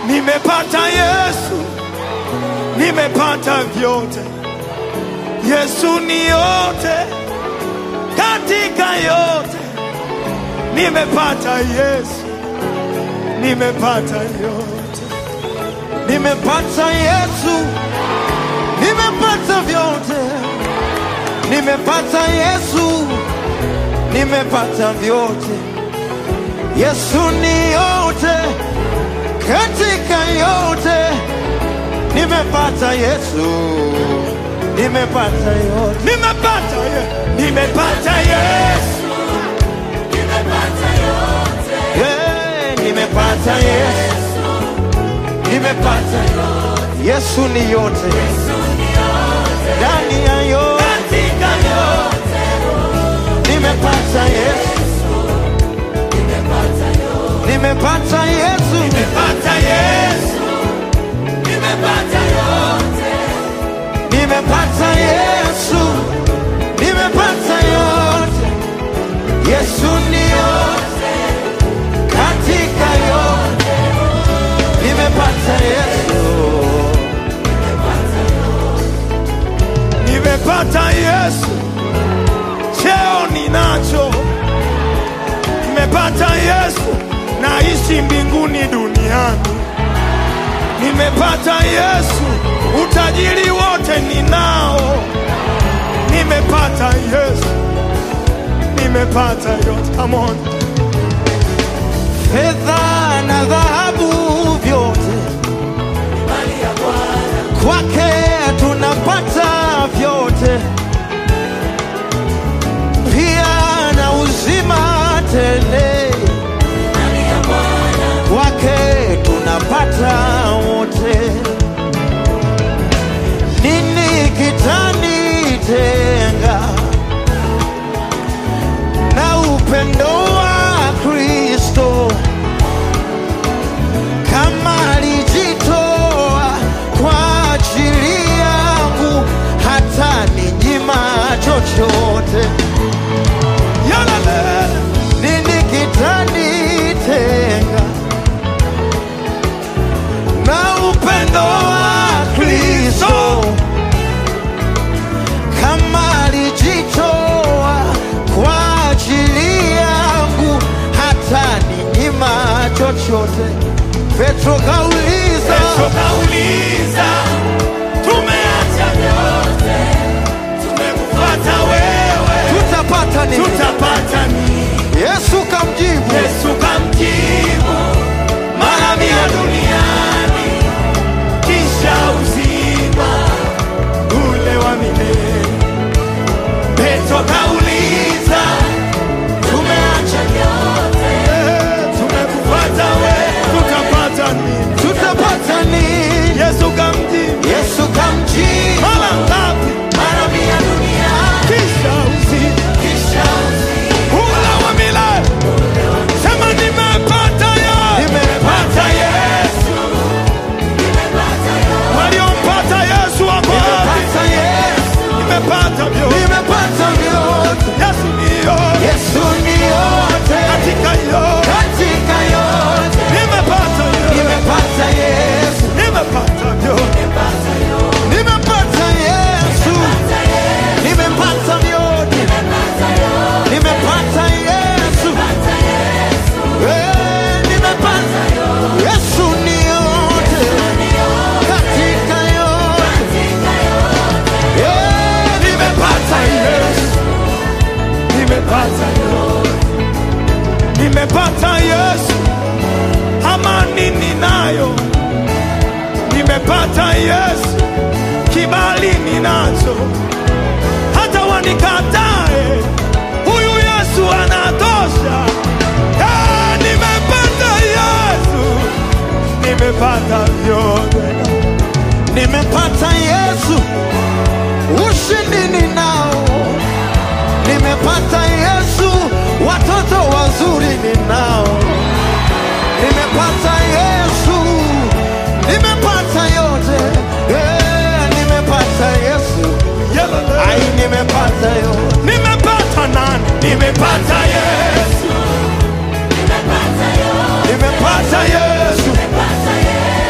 nimepata Yesu, nimepata vyote. Yesu ni yote katika yote, nimepata Yesu, nimepata yote, nimepata Yesu, nimepata vyote, nimepata Yesu, nimepata vyote. Yesu ni yote katika yote, nimepata Yesu, nimepata yote. nimepata ye, nimepata Yesu, Yeah, nimepata Yesu, nimepata Yesu ni yote ndani ya yote, katika yote, nimepata Yesu, nimepata Yesu, nimepata Yesu, nimepata yote, nimepata Yesu, nimepata yote. Yesu ni yote katika yote, nimepata Yesu, nimepata Yesu, cheo ninacho, nimepata Yesu, naishi mbinguni duniani, nimepata Yesu, utajiri wote ninao, nimepata Yesu, nimepata yote. Come on. fedha na dhahabu vyote kwake tunapata vyote, pia na uzima tele kwake tunapata wote. Nini kitanitenga na upendo wa Kristo? kama alijitoa kwa ajili yangu, hata ninyima chochote. Yalala. Nini kitanitenga na upendo wa Kristo? Kama alijitoa kwa ajili yangu, hata ninyima chochote. Petro kauliza, Yesu kauliza, tumeacha vyote, tumekufuata wewe, tutapata nini? tutapata nini? Yesu kamjibu, Yesu kamjibu, mara mia duniani, kisha uzima ule wa milele. Petro kauliza, tumeacha vyote, tumekufuata wewe, tutapata nini? tutapata nini? Yesu kamjibu, Yesu kamjibu, mara ngapi? mara mia duniani, Kisha uzima kisha uzima. ule wa milele. Sema nimepata Yesu, nimepata Yesu. Waliompata Yesu wako wapi? Nimepata Yesu, Nimepata vyote. nimepata vyote. Yesu ndiyo Yesu ni yote katika yote. katika yote, Nimepata yote. nimepata Yesu, Nimepata vyote. nimepata Yesu, nimepata vyote, nimepata Yesu, Eh, nimepata Yesu ni yote katika yote, Eh, Nimepata Yesu. Nimepata yote. Nimepata Yesu. Amani ninayo. Nimepata Yesu. Kibali ninacho. Hata wanikatae. Huyu Yesu anatosha. Ah, nimepata Yesu. Nimepata vyote. nimepata Yesu, ushindi ninao, nimepata Yesu, watoto wazuri ninao, nimepata Yesu, nimepata yote, eh, nimepata Yesu, Yelele. ai, nimepata yote, Nimepata nani? Nimepata Yesu. Nimepata Yesu.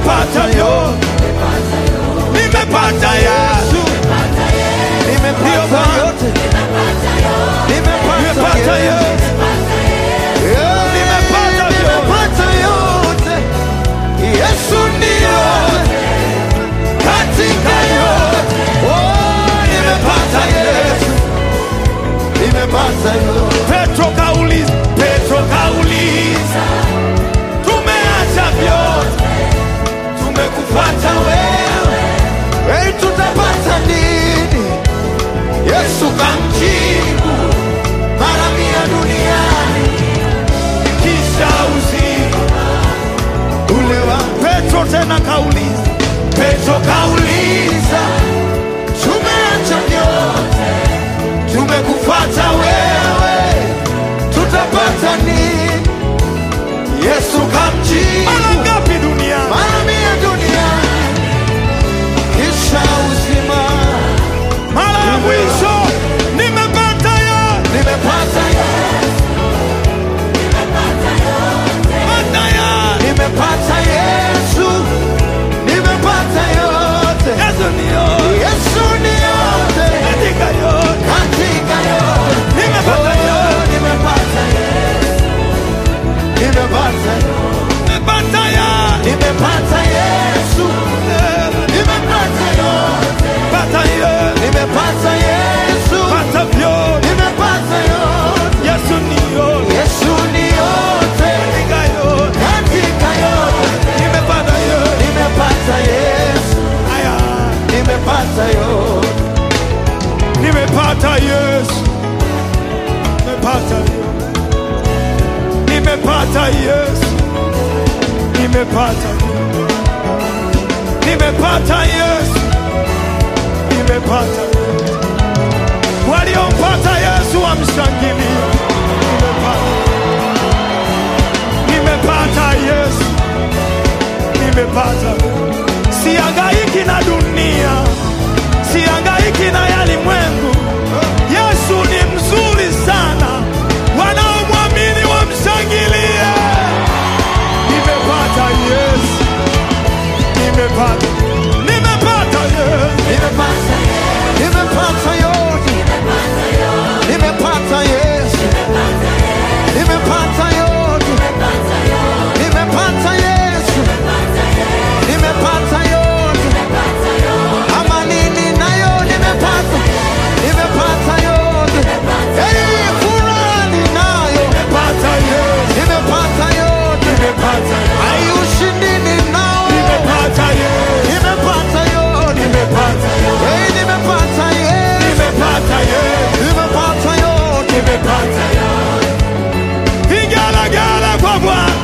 nimepata yote, nimepata Yesu, nimepata yote, nimepata nimepata yote, Yesu, Yeah, nimepata vyote. nimepata yote. Yesu ndiyo katika yote. Oh, nimepata Yesu, nimepata yote. Petro kauliza, Petro kauliza, tumeacha vyote, tumekufuata wewe. Hey, tutapata nini? Yesu kamjibu mara mia duniani kisha uzima ule wa Petro tena kauliza, Petro kauliza, tumeacha vyote tumekufuata wewe, tutapata nini? Yesu mara kamjibu ngapi duniani? mara mia duniani kisha uzima Mara ya mwisho nimepata ya nimepata pata ya nimepata Yesu nimepata yote Yesu ni yote, Yesu ni yote katika yote katika yote nimepata Oh, yote, nimepata Yesu nimepata nimepata ya nimepata Yesu nimepata yote pata yote, nimepata Yesu pata vyote. nimepata yote Yesu ni yote, Yesu ni yote katika yote katika yote nimepata yote. nimepata Yesu Aya, nimepata yote nimepata Yesu, nimepata nimepata Yesu, nimepata nimepata Yesu, nimepata waliompata Yesu wamshangilie. Nimepata, nimepata Yesu, nimepata. Sihangaiki na dunia, sihangaiki na yalimwengu. Yesu ni mzuri sana, wanaomwamini wamshangilie. Nimepata Yesu, nimepata, nimepata Yesu, nimepata nimepata yote nimepata Yesu nimepata yote nimepata Yesu nimepata yote amani ninayo nimepata nimepata yote hey, furaha ninayo nimepata Yesu, nimepata yote nimepata, ai ushindi ninao nimepata Yesu, nimepata yote nimepata, hey, nimepata Yesu nimepata Yesu. nimepata yote nimepata vigelegele kwa Bwana.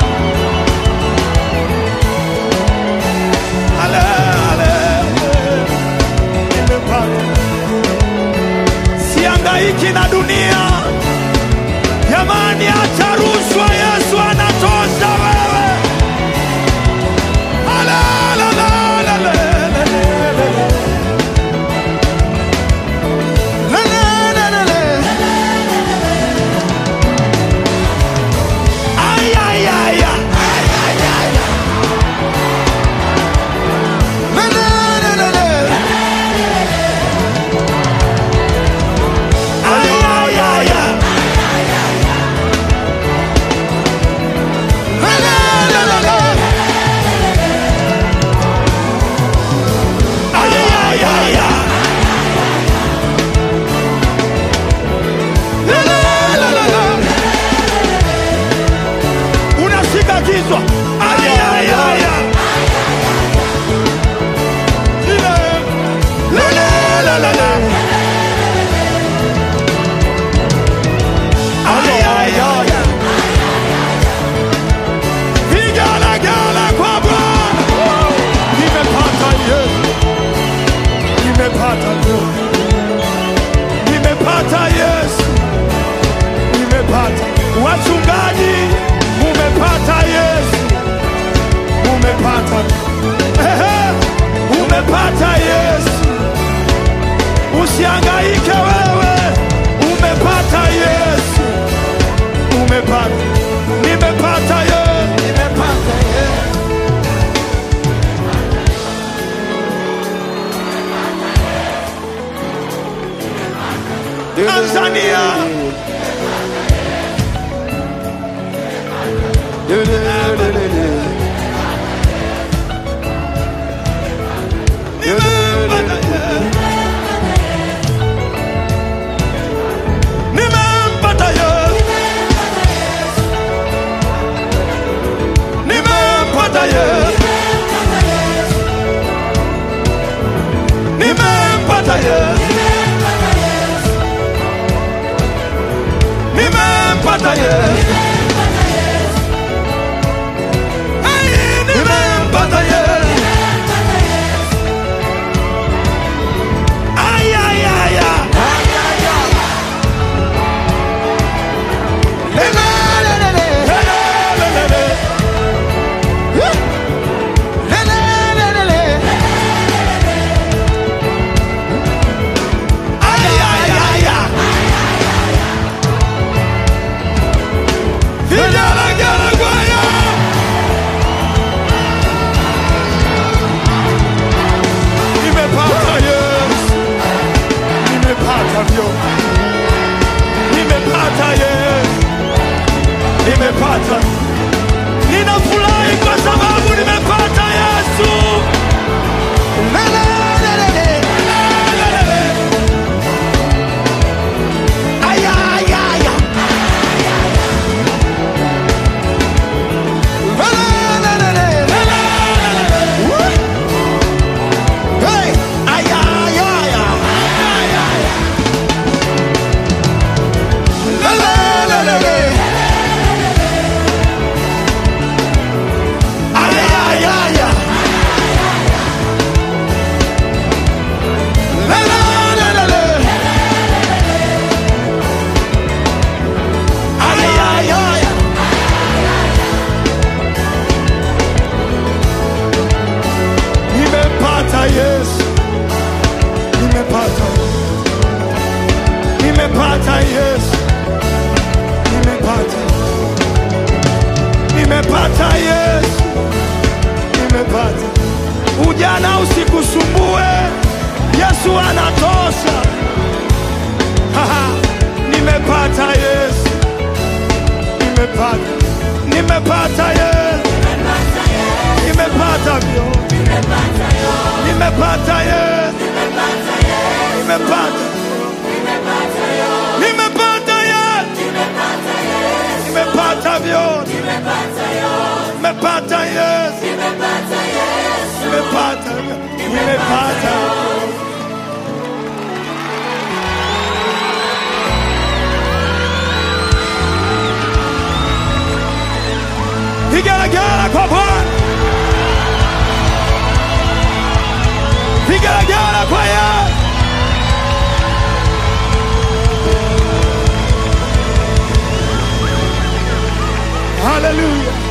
Ale, ale, nimepata. Sihangaiki na dunia jamani, acha rushwa, Yesu anatosha wewe. Ale, ale, ale, ale, ale, ale. La, la, la, la, la. Ay, ay, ay, ay. La, la, la, la, la. Ay, ay, ay, ay. La, la, la, la, la. Ay, ay, ay, ay. La, la, la, la, la. unashika kichwa Ay, ay, ay, ay. Ile. La, la, la, la, la. Ay, ay, ay, ay. Vigelegele kwa Bwana. Nimepata Yesu. Nimepata Yesu. Nimepata Yesu. Nimepata. Wachungaji, mumepata Yesu. Tanzania. Nimempata Yesu. Nimempata Yesu. Nimempata Yesu. Nimempata Yesu. Nimempata Yesu. Hey, nimempata Yesu. Ay, ay, ay, ay. Lelelele. Ay, ay, ay, ay. Vigelegele kwaya. Nimepata Yesu. Nimepata vyote. Nimepata Yesu. Nimepata. Ninafurahi kwa sababu nimepata Yesu. Lelelele. Ay, ay, ay, ay. Nimepata Yesu, nimepata, nimepata Yesu, nimepata, nimepata Yesu, nimepata. Ujana usikusumbue, Yesu anatosha. Haha, nimepata Yesu, nimepata, nimepata Yesu, nimepata vyote nimepata Yesu, nimepata, nimepata Yesu, nimepata vyote, nimepata Yesu, nimepata, nimepata. Vigelegele kwa Bwana, vigelegele kwa Yesu. Hallelujah.